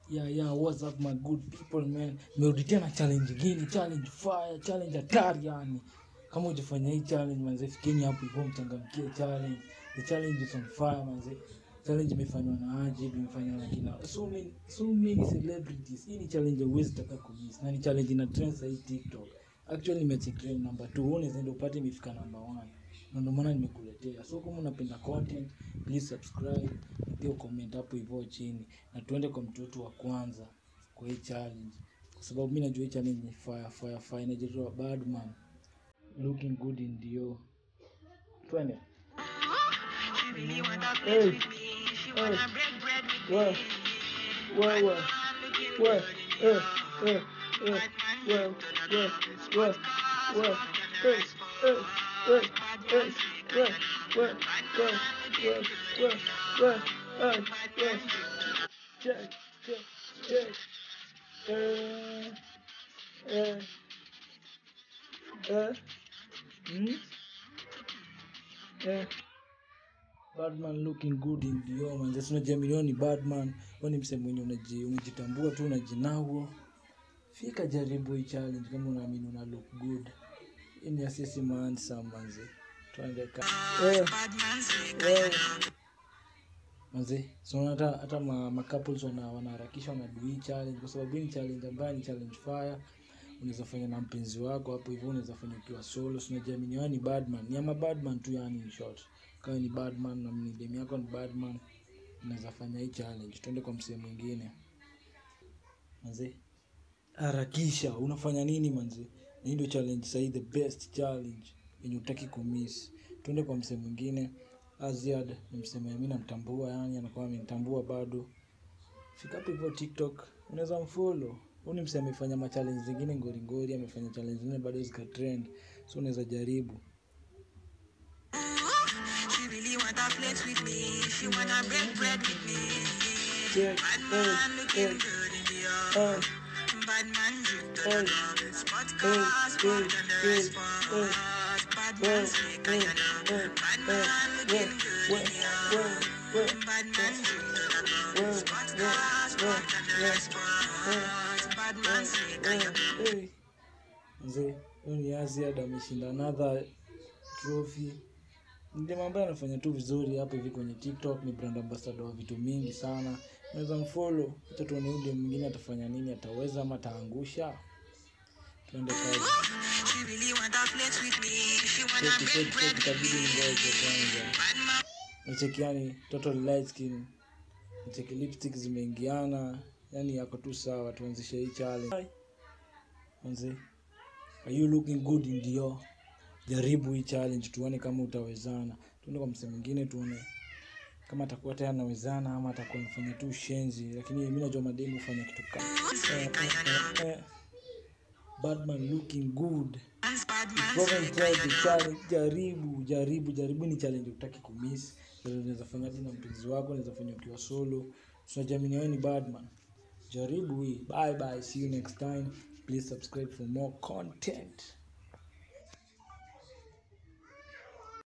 Yeah, yeah, what's up my good people man. Merudi tena challenge ingine, challenge fire, challenge hatari yani. Kama hujafanya hii challenge manze, fikeni hapo hivyo mchangamkie challenge. The challenge is on fire manze. Challenge imefanywa na Ajib, imefanywa na kina so many, so many celebrities. Hii ni challenge huwezi taka kumiss. Na ni challenge ina trend sasa hii TikTok. Actually nimecheck trend number 2, unaweza ndio upate imefika number 1. Na ndio maana nimekuletea. So kama unapenda content, please subscribe, na pia comment hapo hivyo chini. Na tuende kwa mtu wetu wa kwanza kwa hii challenge. Kwa sababu mimi najua hii challenge ni fire fire fire inaitwa Badman. Looking good in Dio. Twende. She really want to play Hey. with me. She wanna Hey. break bread with Well, me. well, well, Batman looking well, good in eh, the eh, eh, Batman well, look to the well, top. well, Sports well, cars, walking eh, the right eh, spot. eh, Batman eh, slick well, like a well, well, Batman looking well, good well, in the well, eh, Batman well, check, check, check. Eh, eh, eh, hmm? Eh. Badman looking good in Dio manze, si unajua milioni ni Badman, wewe ni msemo mwenye unaji unajitambua tu unajinao. Fika jaribu hii challenge kama unaamini una look good. Hii ni asisi mansa manze. Tuende ka. Eh, Batman slick eh. like a Manze, so hata hata ma, ma couples wana wanaharakisha wanadu hii challenge kwa sababu hii ni challenge ambayo ni challenge fire. Unaweza fanya na mpenzi wako hapo hivyo, unaweza fanya ukiwa solo. Si unajiamini wewe ni Badman. Ni ama Badman tu yani in short. Kama ni Badman na ni demu yako ni Badman, unaweza fanya hii challenge. Twende kwa msemo mwingine. Manze, harakisha. Unafanya nini manze? Na hii ndio challenge sahii, the best challenge yenye utaki kumiss. Twende kwa msemo mwingine. Aziad ni msemo mimi namtambua, yani anakuwa amenitambua bado. Fika hapo hivyo TikTok, unaweza mfollow. Huyu ni msemo amefanya ma challenge zingine ngori ngori, amefanya challenge zingine bado zika trend. So unaweza jaribu. She really want to flex with me. She wanna break bread with me. Check, Batman eh, looking eh, good in the eh, yard. Batman drip to eh, the top. Sport eh, cars, eh, walk on the eh, right spot. Batman slick like a dog. Batman looking good in the yard. Batman drip to the top. Sport cars, walk on the right spot. Batman slick like a dog. Mzee, huyu ni Aziad ameshinda another trophy. Ndiye ambaye anafanya tu vizuri hapa hivi kwenye TikTok, ni brand ambassador wa vitu mingi sana. Unaweza mfollow, acha tuone huyu ndio mwingine atafanya nini, ataweza ama ataangusha. Tuende kazi. She really want to flex with me. She wanna Cheki break cheki bread cheki, with itabidi me. ngoje kwanza. Batman Nacheki yani total light skin. Nacheki lipstick zimeingiana, yani yako tu sawa, tuanzishe hii challenge. Manze, are you looking good in Dio? Jaribu hii challenge tuone kama utawezana. Tuende kwa msemo mwingine tuone kama atakuwa tayari anawezana ama atakuwa anafanya tu shenzi, lakini mimi najua mademu hufanya kitu kama eh, eh, eh, eh. Badman looking good. Dance Batman Go and slick try like the a challenge. Jaribu, jaribu, jaribu. Ni challenge utaki kumiss. Unaweza fanya hata na mpenzi wako, unaweza fanya ukiwa solo. Tunajiamini wewe ni Badman. Jaribu hii. Bye bye. See you next time. Please subscribe for more content.